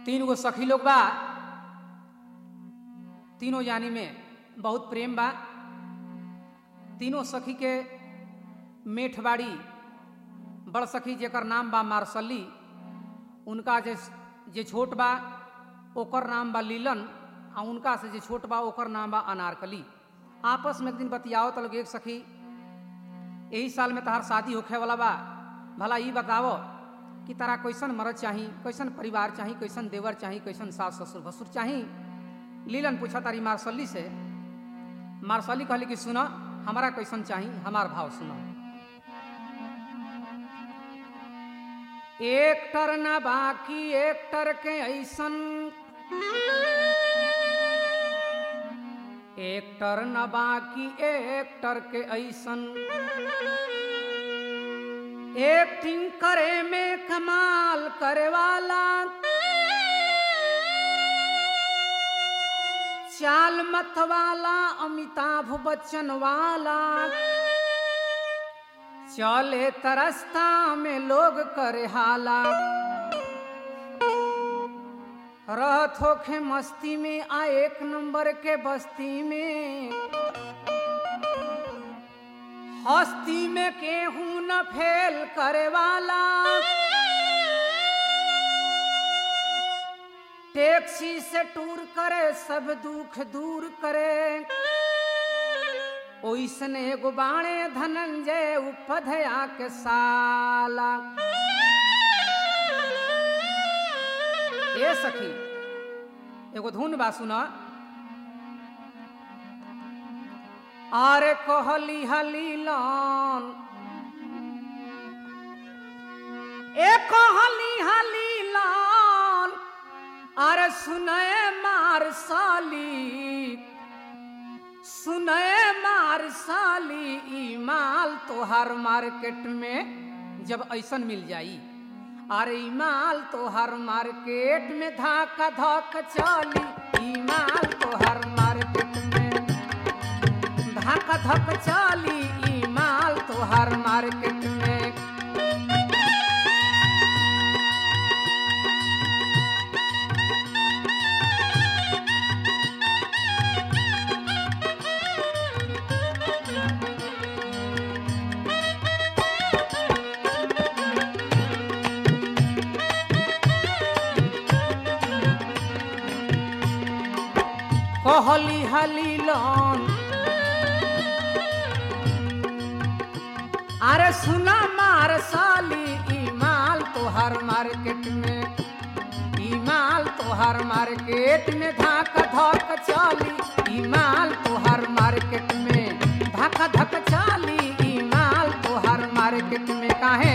तीन गो सखी लोग बा तीनों जानी में बहुत प्रेम बा तीनों सखी के मेठबाड़ी बड़ सखी जेकर नाम बा मार्सली उनका जे जे छोट बा ओकर नाम बा लीलन आ उनका से जे छोट बा ओकर नाम बा अनारकली आपस में एक दिन बतियाओ तो लोग एक सखी यही साल में तहार शादी होखे वाला बा भला ई बतावो कि तारा कैसन मरद चाही कैसन परिवार चाही कैसन देवर चाही कैसन सास ससुर भसुर चाही लीलन पूछा तारी मार्सली से मार्सली कहली कि सुनो हमारा कैसन चाही हमार भाव सुनो एक टर ना बाकी एक टर के ऐसन एक टर न बाकी एक टर के ऐसन एक्टिंग करे में कमाल करे वाला चाल मत वाला अमिताभ बच्चन वाला चले तरस्ता में लोग करे हाला रहत होखे मस्ती में आ एक नंबर के बस्ती में हस्ती में केहू न फेल करे वाला टैक्सी से टूर करे सब दुख दूर करे ओइसने एगो बाणे धनंजय उपधया के साला ए सखी एगो धुन बा सुना आरे कहली हलीलन ए कहली हलीलन अरे सुनए मार साली सुनए मार साली ई माल तोहर मार्केट में जब ऐसन मिल जाई अरे ई माल तोहर मार्केट में धाका धक चली ई माल तोहर मार्केट में धक धक चली ई माल तोहर मार्केट में कहली हलीलन अरे सुना मार साली ई माल तोहर मार्केट में ई माल तोहर मार्केट में धाक धक चली ई माल तोहर मार्केट में धक धक चली ई माल तोहर मार्केट में काहे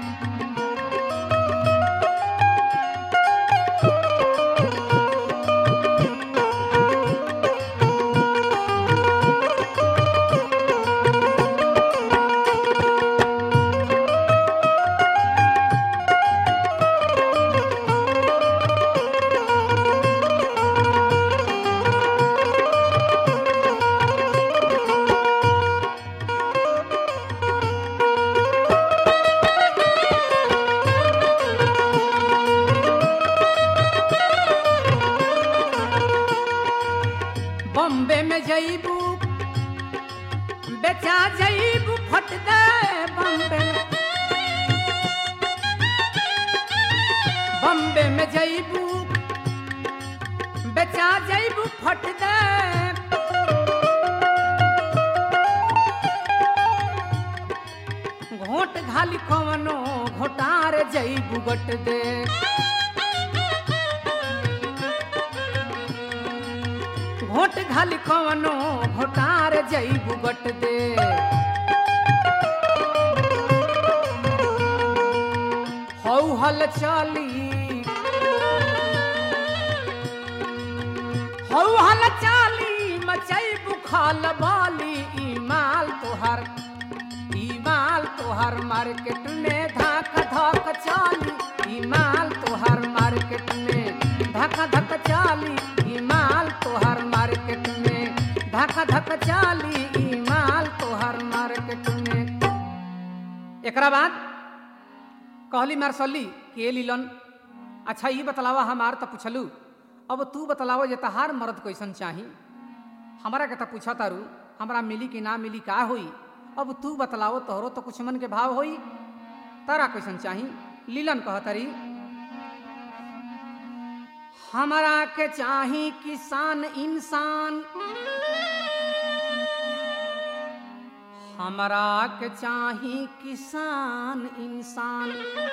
बम्बे में जईबू बेचा जईबू फट दे बम्बे में बम्बे में जईबू बेचा जईबू फट दे घोट घाली कवनो घोटार जईबू गट दे घोट घाली कवनो घोटार जईबू गट दे हौ हल चली हौ हल चाली मचईबू खाल बाली ई माल तोहर ई माल तोहर मार्केट में धाक धक चाली ई माल तोहर मार्केट में धक धक चाली ई माल तोहर मार्केट में धक धक चाली ई माल तोहर मार्केट में एकरा बाद कहली मार्सली के लीलन अच्छा ये बतलावा हमार तो पूछलू अब तू बतलावा जे तहार मर्द कैसन चाही हमारा के तो पूछा तारू हमरा मिली कि ना मिली का होई अब तू बतलाओ तोहरो तो कुछ मन के भाव होई तारा कैसन चाही लीलन कहतरी हमरा के चाही किसान इंसान हमरा के चाही किसान इंसान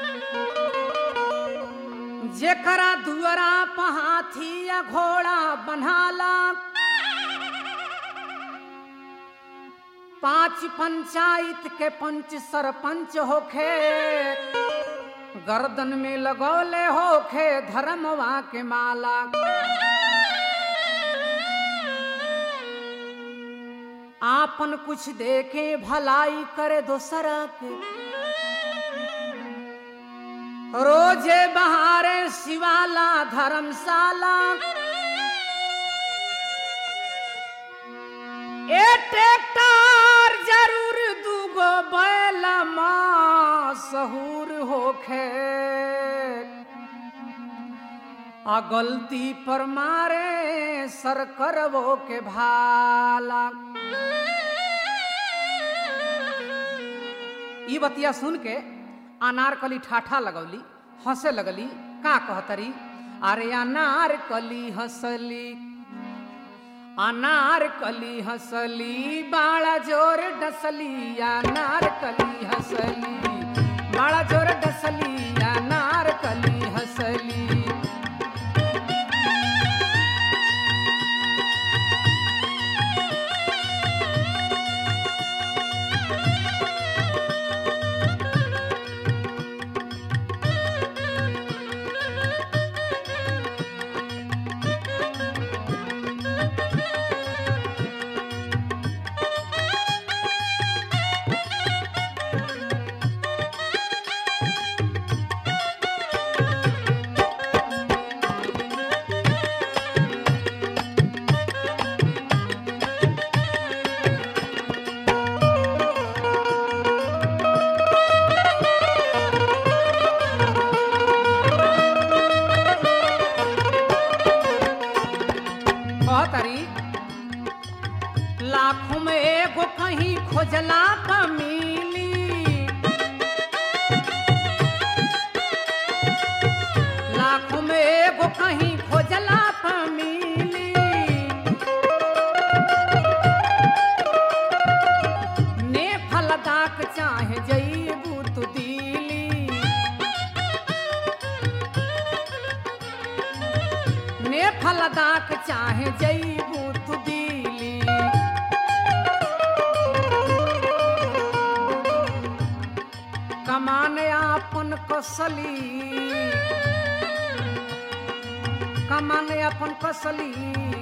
जेकरा दुअरा पहाथी या घोड़ा बन्हाला पांच पंचायत के पंच सरपंच होखे गर्दन में लगौले होखे धर्मवा के माला आपन कुछ देखे भलाई करे दोसरा के रोजे बहारे शिवाला धर्मशाला ए ट्रैक्टर जरूर दूगो बैल सहूर होखे आ गलती पर मारे सर करवो के भाला ई बतिया सुन के अनारकली ठाठा लगौली हंसे लगली का कहतरी अरे अनारकली हंसली अनारकली हंसली बाड़ा जोर डसली अनारकली हंसली बाड़ा जोर डसली अनारकली हंसली कहतरी लाखों में एगो कहीं खोजला का मिली लाखों में एगो कहीं खोजला का मिली ने फलदाक चाहे जईबू तू दिली ने फलदाक चाहे जईबू तू दिली कमान आपन कसली कमान अपन कसली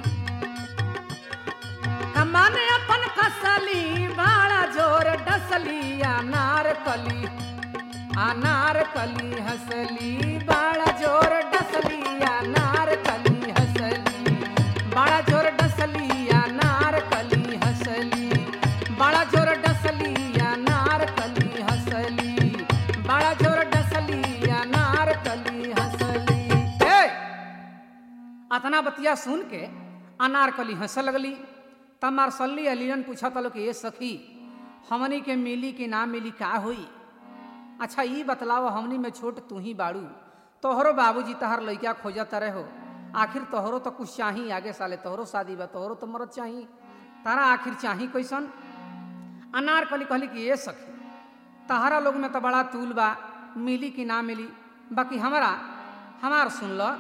कमान अपन कसली बाड़ा जोर डसली अनार कली अनार कली हंसली बाड़ा जोर डसली अनार कली हंसली बड़ा जोर डसली अनार कली हंसली बड़ा जोर डसली अनार कली हंसली बड़ा जोर डसली अनार कली हंसली हे अतना बतिया सुन के अनारकली हंस लगली तब मारसल्ली अलीन पूछा तलो कि ये सखी हमनी के मिली कि ना मिली का हुई अच्छा ई बतलाव हमनी में छोट तू ही बाड़ू तोहरो बाबूजी तहर लइका खोजत रहे हो आखिर तोहरो तो कुछ चाही आगे साले तोहरो शादी बा तोहरो तो मरद चाही तारा आखिर चाही कैसन अनारकली कहली कि ये सखी तहरा लोग में तो बड़ा तूल बा मिली कि ना मिली बाकी हमारा हमार सुन लो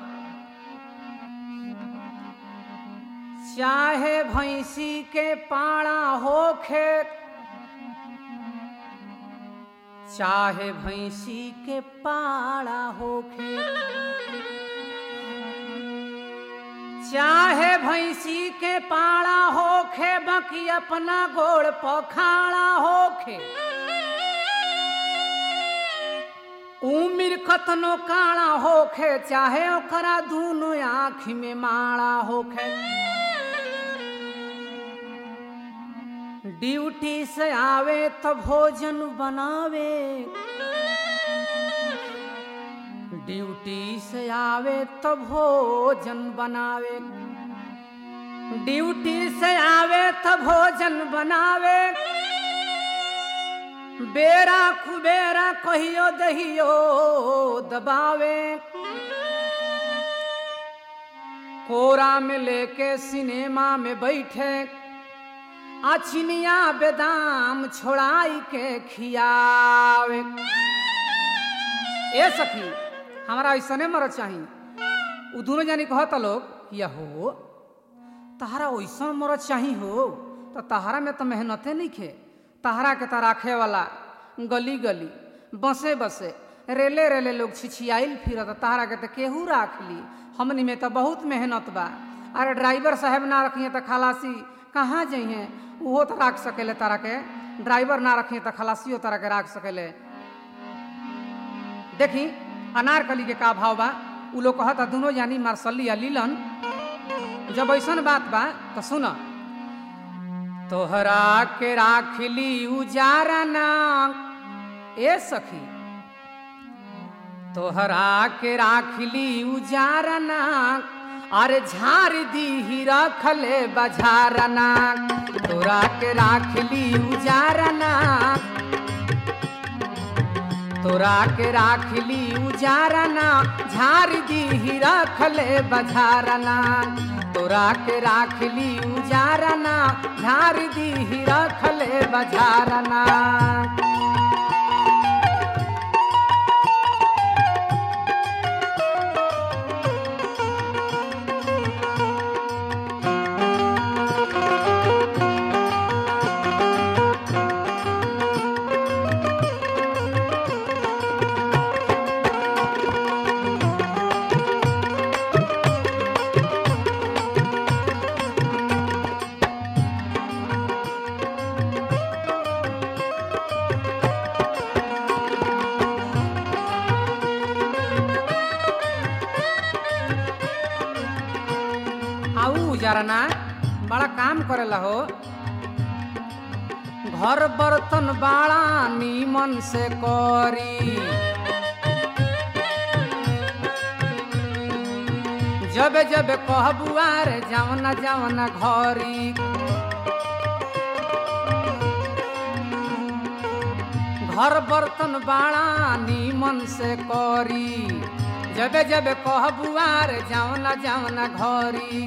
चाहे भैंसी के पाड़ा होखे चाहे भैंसी के पाड़ा होखे चाहे भैंसी के पाड़ा होखे बाकी अपना गोड़ पखाड़ा होखे उमिर कतनो काड़ा होखे चाहे ओकरा दूनो आँख में माड़ा होखे ड्यूटी से आवे तो भोजन बनावे ड्यूटी से आवे तो भोजन बनावे ड्यूटी से आवे तो भोजन बनावे बेरा कुबेरा कहियो दहियो दबावे कोरा में लेके सिनेमा में बैठे अचिनिया बेदाम छोड़ाई के खियावे ए सखी हमारा ऐसने मरद चाही उ दोनों जानी कहता लोग या हो तहरा ऐसा मरद चाही हो तो तहरा में तो मेहनते नहीं खे तहरा के तो राखे वाला गली गली बसे बसे रेले रेले लोग छिछियाइल फिरत तहरा के तो केहू राख ली हमनी में तो बहुत मेहनत बा अरे ड्राइवर साहब ना रखिए तो खलासी कहाँ जइहे उहो तो राख सकेले तारा के ड्राइवर ना रखिए तो खलासियो तारा के राख सकेले देखी अनारकली के का भाव बा उ लोग कहता दोनों जानी मार्सली या लीलन जब ऐसन बात बा तो सुन तोहरा के राखली उजारा ना ए सखी तोहरा के राखली उजारा ना अरे झार दी ही रखले बझारा ना तोरा के राखली उजारा ना तोरा के राखली उजारा ना झार दी ही रखले बझारा ना तोरा के राखली उजारा ना झार दी ही रखले बझारा ना आऊ जरा ना बड़ा काम करेला हो घर बर्तन बड़ा नीमन से करी जब जब कहबुआ रे जवना जवना घरी घर बर्तन बड़ा नीमन से करी जब जब कहबुआ रे जवना जवना घरी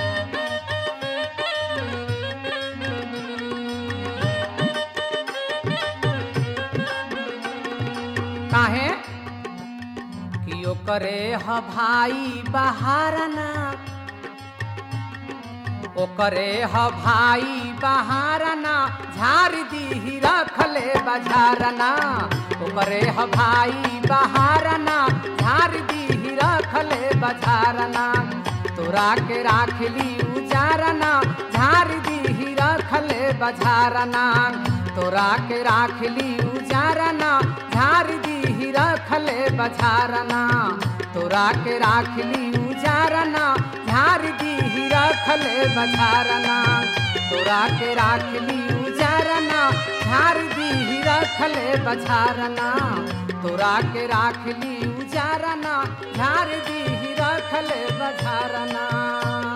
काहे कि ओकरे ह भाई बहारना ओकरे ह भाई बहारना झार दी रखले बझारना ओकरे ह भाई बहारना झार दी रखले बझारना तोरा के राखली उजारना झार दी रखले बझारना तोरा के राखली उजारना झार दी रखले बझारना तोरा के राखली उजारना झार दी रखले बझारना तोरा के राखली उजारना झार दी रखले बझारना तोरा के राखली उजारना झार दी रखले बझारना